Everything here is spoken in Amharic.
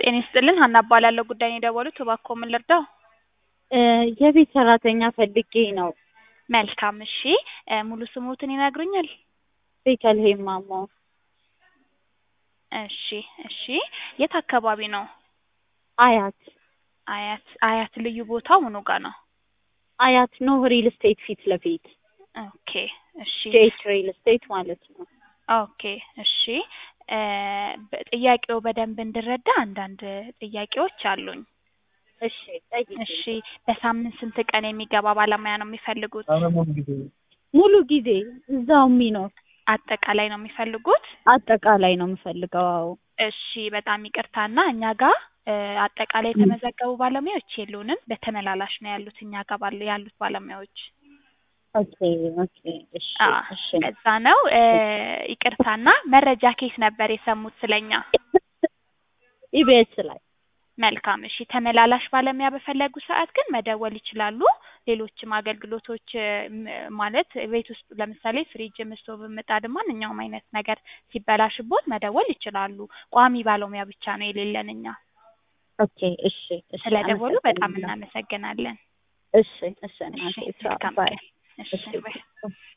ጤና ይስጥልን ሀና እባላለሁ። ጉዳይ ነው የደወሉት፣ እባክዎ ምን ልርዳው? እ የቤት ሰራተኛ ፈልጌ ነው። መልካም እሺ፣ እ ሙሉ ስሙትን ይነግሩኛል? ቤተልሔም ማሞ። እሺ እሺ፣ የት አካባቢ ነው? አያት አያት አያት ልዩ ቦታው ምኑ ጋ ነው? አያት ኖህ ሪል ስቴት ፊት ለፊት ኦኬ እሺ ጄት ሪል ስቴት ማለት ነው። ኦኬ እሺ እ በ- ጥያቄው በደንብ እንድረዳ አንዳንድ ጥያቄዎች አሉኝ። እሺ ጠይቂ። እሺ በሳምንት ስንት ቀን የሚገባ ባለሙያ ነው የሚፈልጉት? ሙሉ ጊዜ እዛው የሚኖር አጠቃላይ ነው የሚፈልጉት? አጠቃላይ ነው የምፈልገው። አዎ እሺ በጣም ይቅርታና እኛ ጋር እ አጠቃላይ የተመዘገቡ ባለሙያዎች የሉንም። በተመላላሽ ነው ያሉት እኛ ጋር ባሉ ያሉት ባለሙያዎች። ኦኬ ኦኬ እሺ አዎ እሺ እዛ ነው። እ ይቅርታና መረጃ ኬስ ነበር የሰሙት ስለኛ? ኢቢኤስ ላይ መልካም እሺ። ተመላላሽ ባለሙያ በፈለጉ ሰዓት ግን መደወል ይችላሉ። ሌሎችም አገልግሎቶች እ ም- ማለት ቤት ውስጥ ለምሳሌ ፍሪጅ፣ ስቶቭ፣ ምጣድ ማንኛውም አይነት ነገር ሲበላሽቦት መደወል ይችላሉ። ቋሚ ባለሙያ ብቻ ነው የሌለን እኛ። ኦኬ እሺ እሺ ስለደወሉ በጣም አመሰግናለሁ። እናመሰግናለን። እሺ እሺ እናቴ እሺ ቻው መልካም ባይ ቀን። እሺ እሺ ባይ።